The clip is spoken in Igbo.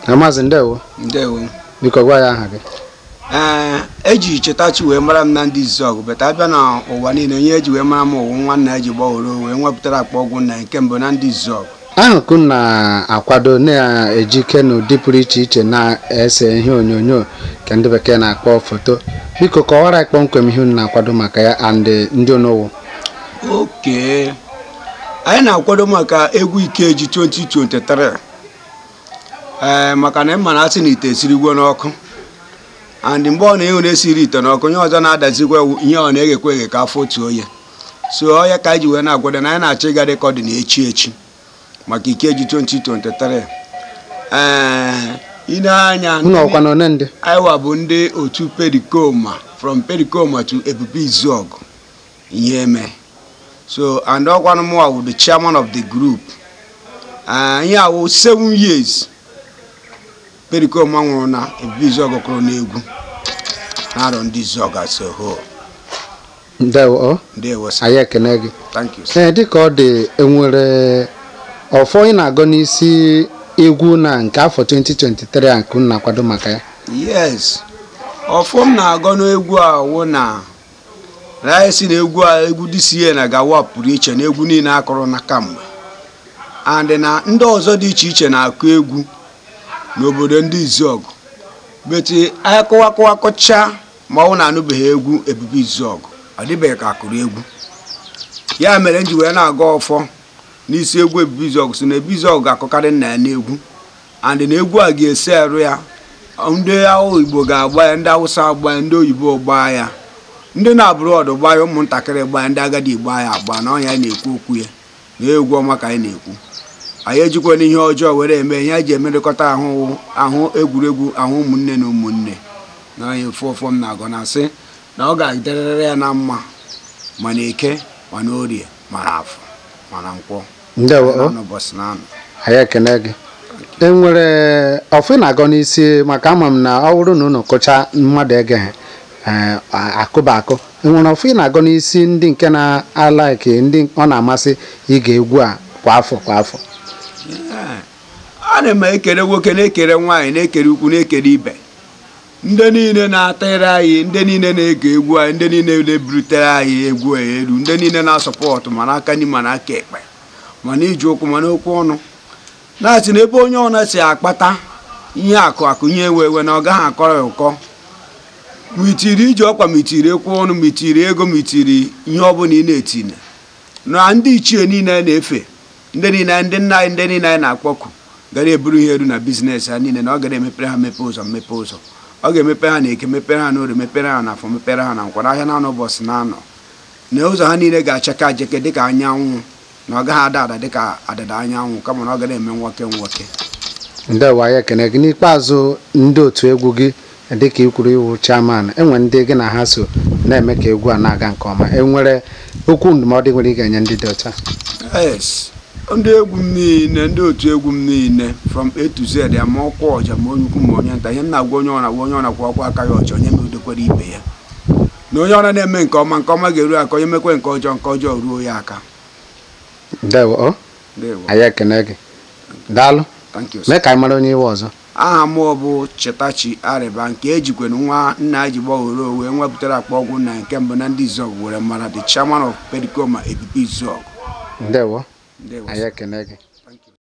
na maazị ndewo ndewo biko gwa ya aha gị ee eji chetachi wee mara m na ndị zọgụ beta abịa na ụwa niile onye eji wee mara m ụwụ nwanna eji gbaworo wee nwepụtara akpa ọgwụ na nke mbụ na ndị zọgụ ahụ ka unu na-akwado na-ejike n'ụdị pụrụ iche iche na-ese ihe onyonyo ka ndị bekee na-akpọ foto biko kọwara anyị kpọmkwem ihe unu na-akwado maka ya and ndị onowu oke anyị na-akwado maka egwu ikeji 2023 ee maka na ịma na asị na ite esirigwo n'ọkụ and mgbe ọ na-ehu na-esiri ite n'ọkụ onye ọzọ na-adazikwa ihe ọ na-eghekwa eghe ka afọ otu onye so ọya ka anyị ji wee na-agwado na anyị na-achọ ịga dịka ọ dị na echi echi maka ikeji 2023 ee ine anya unu ọkwa na one ndị anyị bụ ndị otu perikoma from perikoma to ebube izuọgụ ihe eme so and ọkwanụ mụwa wụ the chairman of the group ihe awụ seven years perikoma nwụrụ na ebube izuọgụ kụrụ n'egwu na-arọ ndị izuọgụ as a whole ndewo ọ ndewo sir. anyị ekene gị thank you sir. ee dịka ọ dị enwere ọfọ ị na-agụ n'isi egwu na nke afọ 2023 a nke unu na-akwado maka ya yes ọfọm na-agọ n'egwu a wụ na na anyị si na egwu a egwu DCA na gawa pụrụ iche na egwu niile akụrụ na kamgbe and na ndị ọzọ dị iche iche na-akụ egwu n'obodo ndị izuọgụ beti anyị kụwakụwakọcha ma ọ na anụbeghị egwu ebube izuọgụ ọ dịbeghị ka akụrụ egwu ya mere m ji wee na-aga ọfọ n'isi egwu ebube izuọgụ si na ebube izuọgụ ga-akụkarị nna ya n'egwu and na egwu a ga-esi arụ ya ndị ahụ igbo ga-agba ya ndị awụsa agba ya ndị oyibo gbaa ya ndị na-abụrụ ọdụ gbaa ya ụmụntakịrị gbaa ya ndị agadi gbaa ya agba na ọnya na-ekwu okwu ya na egwu ọma ka anyị na-ekwu anyị ejikwana ihe ọjọọ were eme ihe anyị ji emerịkọta ahụ ahụ egwuregwu ahụ ụmụnne na ụmụnne na onye fọfọ m na-agọ na asị na ọ ga-adịrịrị ya na mma ma na eke ma na orie ma na afọ ma na nkwọ ndewo ọ na ụbọchị na anọ anyị ekene gị enwere ọfọ ị na-agọ n'isi maka ama m na ọ bụrụ na unu kụcha mmadụ egeghị ee, a- akụba akụ enwere ọfọ ị na-agọ n'isi ndị nke na-alaiki ndị ọ na-amasị ige egwu a kwa afọ kwa afọ a na-eme ekere nwoke na-ekere nwaanyị na-ekere ukwu na-ekere ibe ndị niile na-atịrị anyị ndị niile na-ege egwu anyị ndị niile na-eburutere anyị egwu a elu ndị niile na-asọpọtụ ma n'aka nri ma n'aka ekpe ma n'iji ụkwụ ma n'okwu ọnụ na-asị na ebe onye ọna si akpata ihe akụ akụ ihe ewe ewe na ọ gaghị akọrọ ya ụkọ mitiri iji ọkwa mitiri ekwu ọnụ mitiri ego mitiri ihe ọbụla ị na-etinye na ndị ichie niile na-efe ndị niile ndị nna anyị ndị niile anyị na-akpọku gara eburu ihe eru na bizinesi ha niile na ọ gara emepere ha mepe ụzọ mmepe ụzọ ọ ga-emepe ha na eke mepere ha n'orie mepere ha n'afọ mepere ha na nkwara ahịa na ụbọchị na anọ na ụzọ ha niile ga-achaka ajeke dịka anyanwụ na ọ gaghị ada ada dịka adịda anyanwụ kama na ọ gara eme nwoke nwoke ndewo anyị ekene gị n'ikpeazụ ndị otu egwu gị dịka ikwuru iwu chairman enwe ndị gị na ha so na-eme ka egwu a na-aga nke ọma enwere okwu ndụmọdụ nwere ị ga-enye ndị dị otu a yes ndị egwu m niile ndị otu egwu m niile from a to z ya ma ọkwa ọja ma onye ukwu ma onye nta ihe m na-agwa onye ọna gwa onye ọna kwa ọkwa aka ya ọcha onye medokwara ibe ya na onye ọna na-eme nke ọma nke ọma ga-eru aka onye mekwe nke ọjọọ nke ọjọọ ruo ya aka ndewo ọ Ndewo. anyị ekene gị daalụ Thank you, sir. mee ka anyị mara onye iwe ọzọ aha m bụ chetachi arịba nke ejikwana nwa nna ji gbaworo wee nwepụtara akpa ọgwụ na nke mbụ na ndị izọgụ were mara the chairman of pericoma ebibi izọgụ ndewo Ndewo, anyị ekene gị